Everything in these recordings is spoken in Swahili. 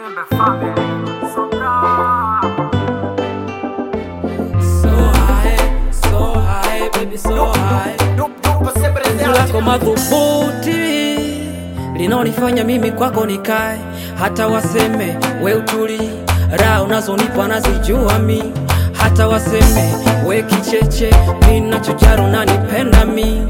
Nyembe family. Soka. So high, so high, baby so high. Penzi lako madhubuti linaonifanya mimi kwako nikae, hata waseme we utuli, raha unazonipa nazijua mi, hata waseme we kicheche, mi nachojali unanipenda mi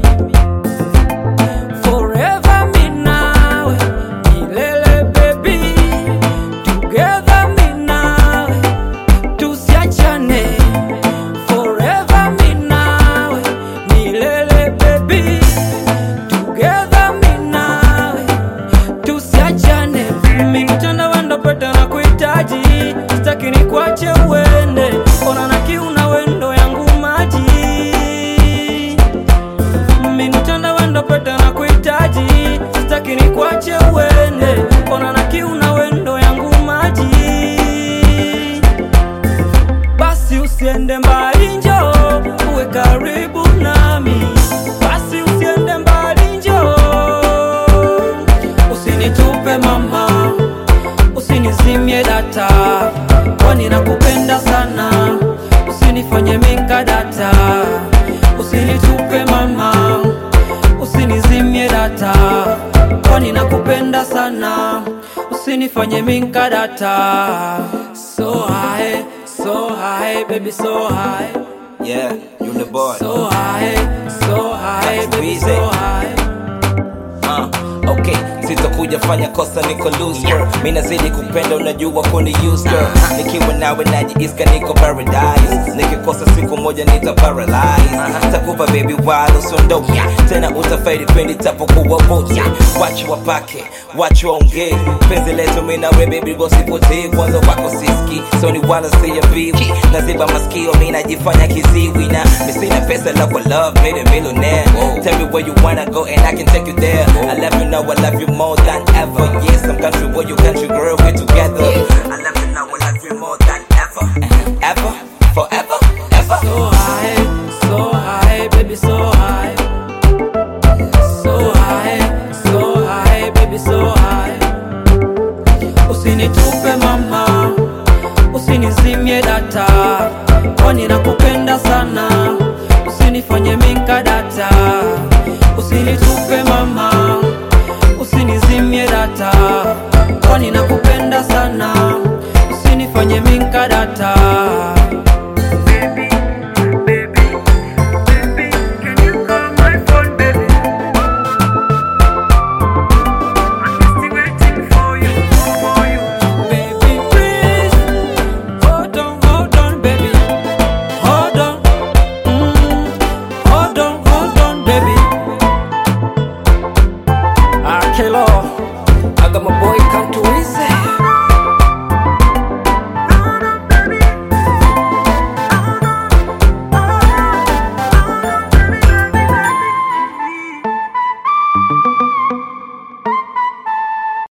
Forever mi nawe, milele baby, together mi nawe, tusiachane Forever mi nawe, milele baby, together mi nawe, tusiachane. Mimi mtandawanda pete na kuhitaji, sitaki nikuache uende, ona na kiu na wendo yangu maji. Mimi mtandawanda pete na kuhitaji, sitaki nikuache uende, ona na kiu na wendo yangu maji basi usiende mbali njo uwe karibu nami basi usiende mbali njo usinitupe mama usinizimie data kwani nakupenda sana usinifanye minga data usinitupe mama usinizimie data kwani nakupenda sana usinifanye minga data so high so high baby so high Yeah, you the boy. so high so high baby so high Uh, okay, sitakuja fanya kosa niko loose girl. Mimi nazidi kupenda unajua kuni use girl. Nikiwa nawe najiiska niko paradise. Nikikosa siku moja nita paralyze. Takupa baby wala usiondoke. Tena utafaidi pindi tapokuwa bocha. Wacha wapake, wacha waongee. Penzi letu mimi na wewe baby gosipotee kwanza wako siski. So ni wala siya biwi. Naziba masikio mimi najifanya kiziwi na mimi sina pesa la kwa love made a millionaire. Tell me where you wanna go and I can take you there. I love you now, I love you more than ever. Yes, I'm country boy, you country girl, we're together. I love you now, I love you more than ever. Ever, forever, ever. so high, so high, baby, so high. So high, so high, baby, so high. Usinitupe mama, usinizimie data, kwani nakupenda sana. Usinifanye minka